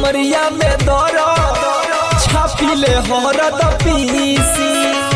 कमरिया में दर छापिले हरद पीसी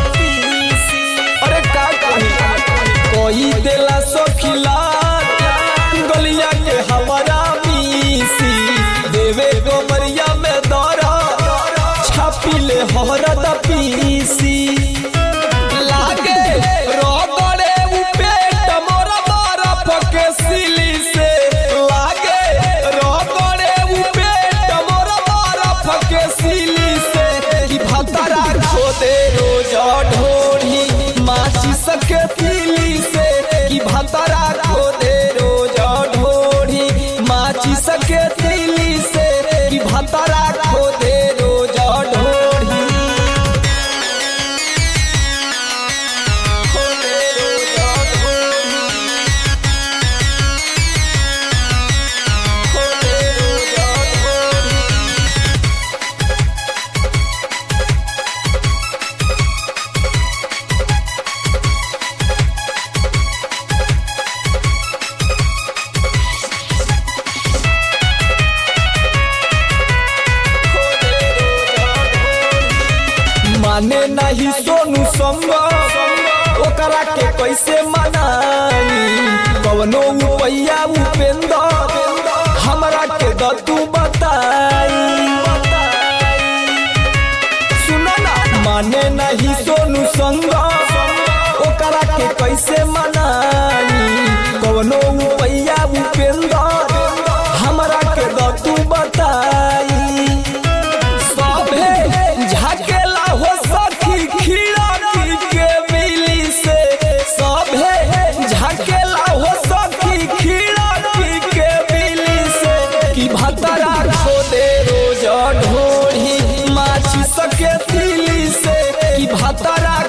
अरे का कही कोई देला सखिला गलिया के हमारा मीसी देवे कमरिया में दर छापिले हरद पीसी लागे रगड़े उ पेट मोर बरफ के सिली से लागे रगड़े उ पेट मोर बरफ के सिली से कि भतरा खोदे रोज ढोढ़ी माची सके तिली से कि भतरा खोदे रोज ढोढ़ी माची सके तिली से कि भतरा खोदे रोज ढोढ़ी माने नहीं सोनू संग ओकरा के कैसे मनाई कवनो उपैया उपेंद्र हमरा के दतू बताई सुनो ना माने नहीं सोनू संग ओकरा के कैसे मनाई कवनो उपैया उपेंद्र हमरा के दतू बताई सभे झकेला हो सखी खिड़की के बिली से सभे झकेला हो सखी खिड़की के बिली से कि भतरा खोदे रोज ढोढ़ी माछी सके तिली से कि भतरा